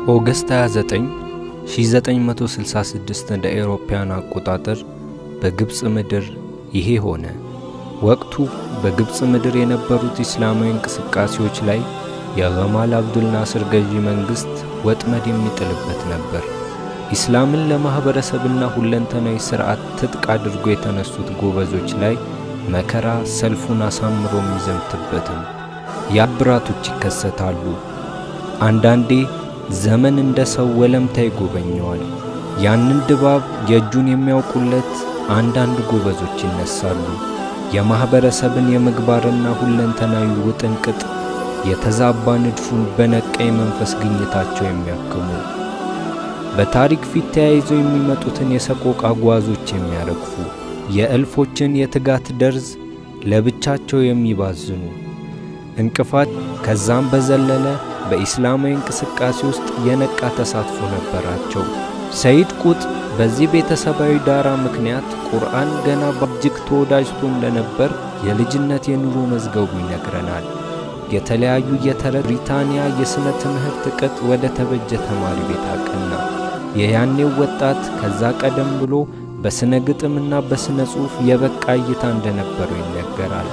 ኦገስት 29 1966 እንደ ኤሮፓያን አቆጣጠር በግብፅ ምድር ይሄ ሆነ። ወቅቱ በግብፅ ምድር የነበሩት እስላማዊ እንቅስቃሴዎች ላይ የገማል አብዱል ናስር ገዢ መንግሥት ወጥመድ የሚጥልበት ነበር። ኢስላምን ለማኅበረሰብና ሁለንተናዊ ሥርዓት ትጥቅ አድርጎ የተነሱት ጎበዞች ላይ መከራ ሰልፉን አሳምሮ የሚዘምትበትም ያብራቶች ይከሰታሉ። አንዳንዴ ዘመን እንደ ሰው ወለምታ ይጎበኘዋል። ያንን ድባብ የእጁን የሚያውቁለት አንዳንድ ጎበዞች ይነሳሉ። የማኅበረሰብን የምግባርና ሁለንተናዊ ውጥንቅጥ የተዛባ ንድፉን በነቃ የመንፈስ ግኝታቸው የሚያክሙ በታሪክ ፊት ተያይዘው የሚመጡትን የሰቆቃ ጓዞች የሚያረግፉ የእልፎችን የትጋት ደርዝ ለብቻቸው የሚባዝኑ እንቅፋት ከዛም በዘለለ በኢስላማዊ እንቅስቃሴ ውስጥ የነቃ ተሳትፎ ነበራቸው። ሰይድ ቁጥብ በዚህ ቤተሰባዊ ዳራ ምክንያት ቁርአን ገና በእጅግ ተወዳጅቶ እንደነበር የልጅነት የኑሮ መዝገቡ ይነግረናል። የተለያዩ የተረት ብሪታንያ የሥነ ትምህርት ቅጥ ወደ ተበጀ ተማሪ ቤት አቀና። የያኔው ወጣት ከዛ ቀደም ብሎ በሥነ ግጥምና በሥነ ጽሑፍ የበቃ እይታ እንደነበረው ይነገራል።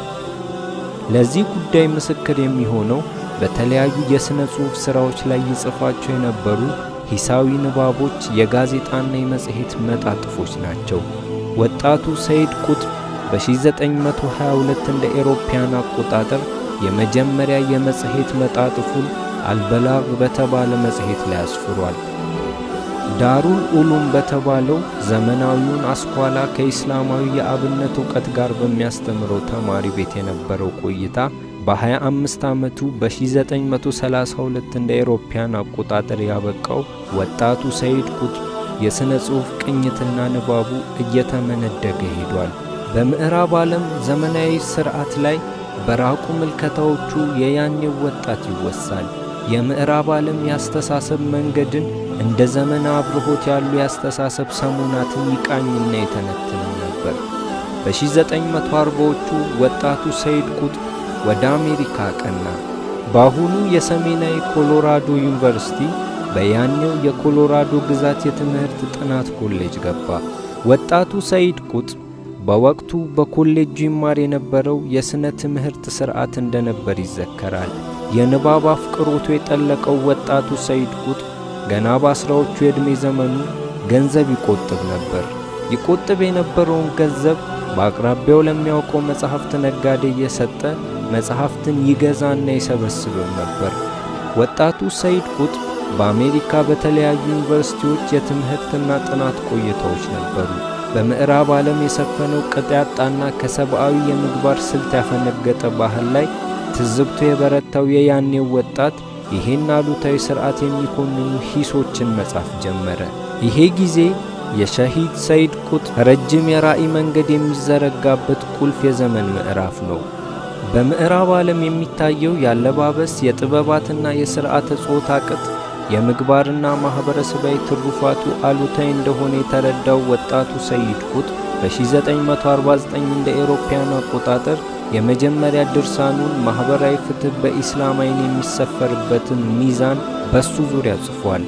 ለዚህ ጉዳይ ምስክር የሚሆነው በተለያዩ የሥነ ጽሑፍ ሥራዎች ላይ ይጽፋቸው የነበሩ ሂሳዊ ንባቦች፣ የጋዜጣና የመጽሔት መጣጥፎች ናቸው። ወጣቱ ሰይድ ቁጥብ በ1922 እንደ ኤሮፓያን አቆጣጠር የመጀመሪያ የመጽሔት መጣጥፉን አልበላግ በተባለ መጽሔት ላይ አስፍሯል። ዳሩል ኡሉም በተባለው ዘመናዊውን አስኳላ ከኢስላማዊ የአብነት ዕውቀት ጋር በሚያስተምረው ተማሪ ቤት የነበረው ቆይታ በ25 ዓመቱ በ1932 እንደ ኤሮፓያን አቆጣጠር ያበቃው ወጣቱ ሰይድ ቁጥብ የሥነ ጽሑፍ ቅኝትና ንባቡ እየተመነደገ ሄዷል። በምዕራብ ዓለም ዘመናዊ ሥርዓት ላይ በራቁ ምልከታዎቹ የያኔው ወጣት ይወሳል። የምዕራብ ዓለም የአስተሳሰብ መንገድን እንደ ዘመነ አብርሆት ያሉ የአስተሳሰብ ሰሞናትን ይቃኝና የተነትንም ነበር። በ1940ዎቹ ወጣቱ ሰይድ ቁጥብ ወደ አሜሪካ አቀና። በአሁኑ የሰሜናዊ ኮሎራዶ ዩኒቨርሲቲ በያኔው የኮሎራዶ ግዛት የትምህርት ጥናት ኮሌጅ ገባ። ወጣቱ ሰይድ ቁጥብ በወቅቱ በኮሌጁ ይማር የነበረው የሥነ ትምህርት ሥርዓት እንደነበር ይዘከራል። የንባብ አፍቅሮቱ የጠለቀው ወጣቱ ሰይድ ቁጥብ ገና በአስራዎቹ የዕድሜ ዘመኑ ገንዘብ ይቆጥብ ነበር። ይቆጥብ የነበረውን ገንዘብ በአቅራቢያው ለሚያውቀው መጽሐፍት ነጋዴ እየሰጠ መጽሐፍትን ይገዛና ይሰበስብም ነበር። ወጣቱ ሰይድ ቁጥብ በአሜሪካ በተለያዩ ዩኒቨርሲቲዎች የትምህርትና ጥናት ቆይታዎች ነበሩ። በምዕራብ ዓለም የሰፈነው ቅጥ ያጣና ከሰብአዊ የምግባር ስልት ያፈነገጠ ባህል ላይ ትዝብቶ የበረታው የያኔው ወጣት ይሄን አሉታዊ ሥርዓት የሚኮንኑ ሂሶችን መጻፍ ጀመረ። ይሄ ጊዜ የሸሂድ ሰይድ ቁጥብ ረጅም የራእይ መንገድ የሚዘረጋበት ቁልፍ የዘመን ምዕራፍ ነው። በምዕራብ ዓለም የሚታየው የአለባበስ የጥበባትና የሥርዓተ ጾታ ቅጥ የምግባርና ማኅበረሰባዊ ትሩፋቱ አሉታዊ እንደሆነ የተረዳው ወጣቱ ሰይድ ቁጥብ በ1949 እንደ ኤሮፓያን አቆጣጠር የመጀመሪያ ድርሳኑን ማኅበራዊ ፍትሕ በኢስላም ዓይን የሚሰፈርበትን ሚዛን በሱ ዙሪያ ጽፏል።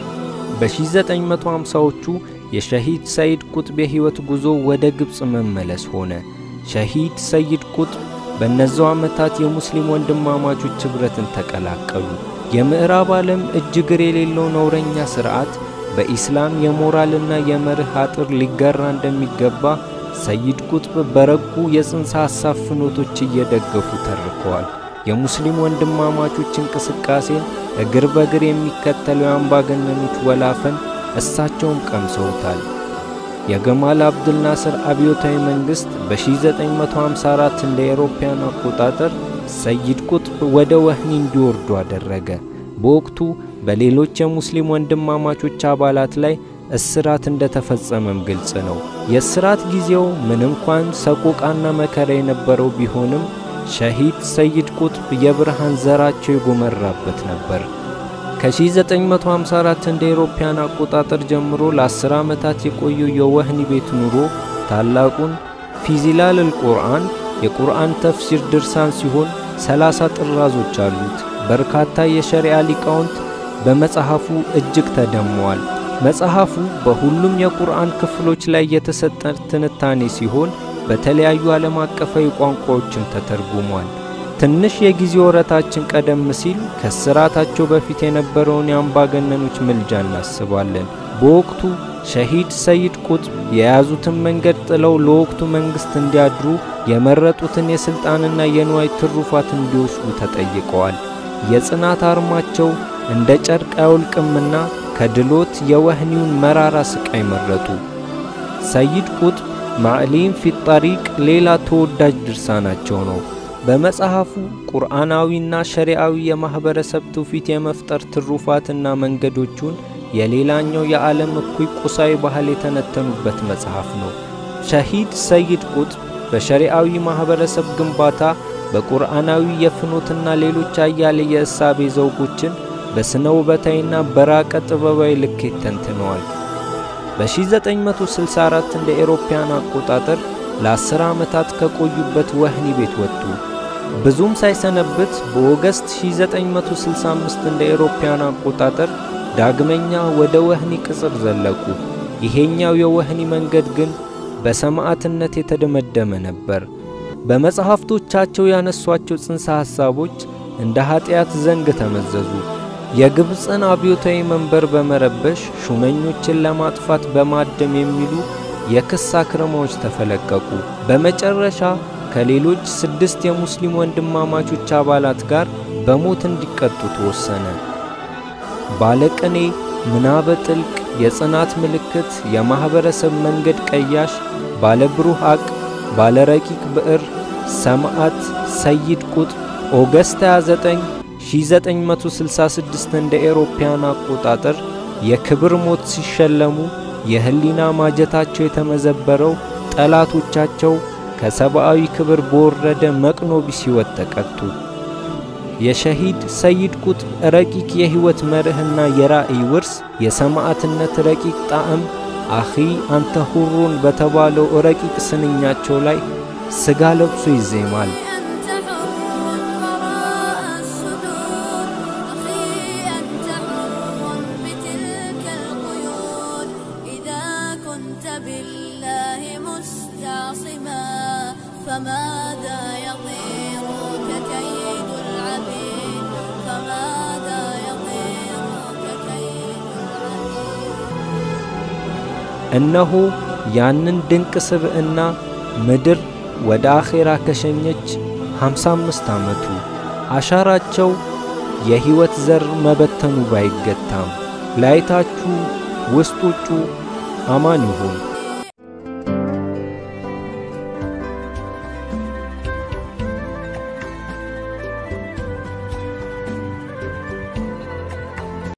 በ1950ዎቹ የሸሂድ ሰይድ ቁጥብ የሕይወት ጉዞ ወደ ግብፅ መመለስ ሆነ። ሸሂድ ሰይድ ቁጥብ በእነዛው ዓመታት የሙስሊም ወንድማማቾች ኅብረትን ተቀላቀሉ። የምዕራብ ዓለም እጅ እግር የሌለው ነውረኛ ሥርዓት በኢስላም የሞራልና የመርህ አጥር ሊገራ እንደሚገባ ሰይድ ቁጥብ በረቁ የጽንሰ ሐሳብ ፍኖቶች እየደገፉ ተርከዋል። የሙስሊም ወንድማማቾች እንቅስቃሴን እግር በእግር የሚከተለው የአምባገነኖች ወላፈን እሳቸውም ቀምሰውታል። የገማል አብዱል ናስር አብዮታዊ መንግሥት በ1954 እንደ ኤሮፓያን አቆጣጠር ሰይድ ቁጥብ ወደ ወህኒ እንዲወርዱ አደረገ። በወቅቱ በሌሎች የሙስሊም ወንድማማቾች አባላት ላይ እስራት እንደተፈጸመም ግልጽ ነው። የእስራት ጊዜው ምን እንኳን ሰቆቃና መከራ የነበረው ቢሆንም ሸሂድ ሰይድ ቁጥብ የብርሃን ዘራቸው የጎመራበት ነበር። ከ1954 እንደ ኤሮፓያን አቆጣጠር ጀምሮ ለ10 ዓመታት የቆየው የወህኒ ቤት ኑሮ ታላቁን ፊዚላል አልቁርአን የቁርአን ተፍሲር ድርሳን ሲሆን ሰላሳ ጥራዞች አሉት። በርካታ የሸሪዓ ሊቃውንት በመጽሐፉ እጅግ ተደመዋል። መጽሐፉ በሁሉም የቁርአን ክፍሎች ላይ የተሰጠ ትንታኔ ሲሆን በተለያዩ ዓለም አቀፋዊ ቋንቋዎችም ተተርጉሟል። ትንሽ የጊዜ ወረታችን ቀደም ሲል ከስራታቸው በፊት የነበረውን የአምባገነኖች ምልጃ እናስባለን። በወቅቱ ሸሂድ ሰይድ ቁጥብ የያዙትን መንገድ ጥለው ለወቅቱ መንግሥት እንዲያድሩ የመረጡትን የሥልጣንና የንዋይ ትሩፋት እንዲወስዱ ተጠይቀዋል። የጽናት አርማቸው እንደ ጨርቅ አይወልቅምና ከድሎት የወህኒውን መራራ ስቃይ መረጡ። ሰይድ ቁጥብ ማዕሊም ፊት ጠሪቅ ሌላ ተወዳጅ ድርሳናቸው ነው። በመጽሐፉ ቁርአናዊና ሸሪዓዊ የማኅበረሰብ ትውፊት የመፍጠር ትሩፋትና መንገዶቹን የሌላኛው የዓለም እኩይ ቁሳዊ ባህል የተነተኑበት መጽሐፍ ነው። ሸሂድ ሰይድ ቁጥብ በሸሪዓዊ ማኅበረሰብ ግንባታ፣ በቁርአናዊ የፍኖትና ሌሎች አያሌ የእሳቤ ዘውጎችን በስነ ውበታዊና በራቀ ጥበባዊ ልኬት ተንትነዋል። በ1964 እንደ ኤሮፓያን አቆጣጠር ለ10 ዓመታት ከቆዩበት ወህኒ ቤት ወጡ። ብዙም ሳይሰነብት በኦገስት 1965 እንደ ኤሮፓያን አቆጣጠር ዳግመኛ ወደ ወህኒ ቅጽር ዘለቁ። ይሄኛው የወህኒ መንገድ ግን በሰማዕትነት የተደመደመ ነበር። በመጽሐፍቶቻቸው ያነሷቸው ጽንሰ ሐሳቦች እንደ ኀጢአት ዘንግ ተመዘዙ። የግብፅን አብዮታዊ መንበር በመረበሽ ሹመኞችን ለማጥፋት በማደም የሚሉ የክስ አክረማዎች ተፈለቀቁ። በመጨረሻ ከሌሎች ስድስት የሙስሊም ወንድማማቾች አባላት ጋር በሞት እንዲቀጡ ተወሰነ። ባለቅኔ፣ ምናበ ጥልቅ፣ የጽናት ምልክት፣ የማኅበረሰብ መንገድ ቀያሽ፣ ባለ ብሩህ አቅ፣ ባለ ረቂቅ ብዕር፣ ሰማዕት ሰይድ ቁጥብ ኦገስት 29 1966 እንደ ኤሮፓያን አቆጣጠር የክብር ሞት ሲሸለሙ የህሊና ማጀታቸው የተመዘበረው ጠላቶቻቸው ከሰብአዊ ክብር በወረደ መቅኖ ቢስ ሕይወት ተቀጡ። የሸሂድ ሰይድ ቁጥብ ረቂቅ የሕይወት መርህና የራእይ ውርስ የሰማዕትነት ረቂቅ ጣዕም አኺ አንተ ሁሩን በተባለው ረቂቅ ስንኛቸው ላይ ሥጋ ለብሶ ይዜማል። እነሆ ያንን ድንቅ ስብዕና ምድር ወደ አኼራ ከሸኘች 55 ዓመቱ። አሻራቸው የሕይወት ዘር መበተኑ ባይገታም ላይታችሁ ውስጥ ውጩ አማን ይሁን።